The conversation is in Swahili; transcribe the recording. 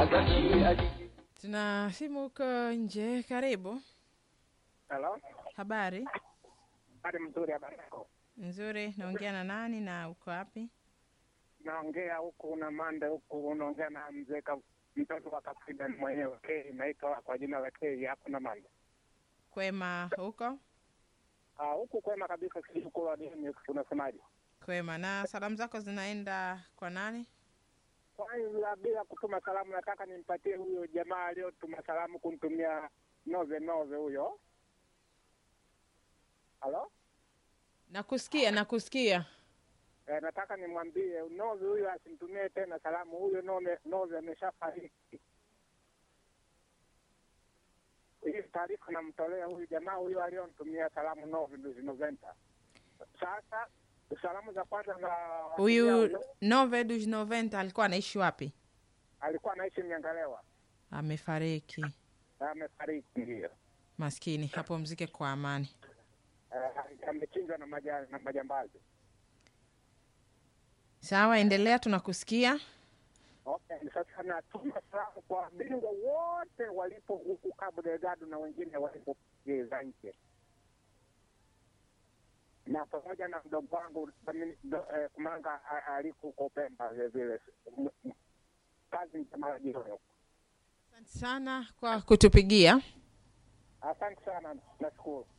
Tuna simu huko nje. Karibu. Halo, Habari hali mzuri, habari yako? nzuri. Naongea na nani na uko wapi? Naongea huku na Mande huku, unaongea na mzee Ka- mtoto wa Kapridan mwenyewe K, naitwa kwa jina la K hapo na Mande. Kwema huko? Ah, huku kwema kabisa, sijukula dini, unasemaje? Kwema. Na salamu zako zinaenda kwa nani? Kwanza bila kutuma salamu, nataka nimpatie huyo jamaa aliyotuma salamu kunitumia nove nove huyo. Halo, Nakusikia, nakusikia. eh, nataka nimwambie nove huyo asimtumie tena salamu, huyo nove nove ameshafariki. hii taarifa namtolea huyu jamaa huyo aliyonitumia salamu Novi Noventa. Sasa salamu za kwanza za Huyu Nove dos Noventa alikuwa anaishi wapi? alikuwa anaishi Mnyangalewa, Amefariki. amefariki ndio. Maskini, hapo mzike kwa amani. Eh, amechinjwa na maja, na majambazi. Sawa, endelea, tunakusikia. Okay, sasa natuma salamu kwa bingwa wote walipo huku Cabo Delgado na wengine walipo za nje na pamoja na mdogo wangu Domini- do- eh, Kumanga a- aliko huko Pemba vile vile. M- m- Kazi njema jioni huko. Asante sana kwa kutupigia. Asante sana, nashukuru.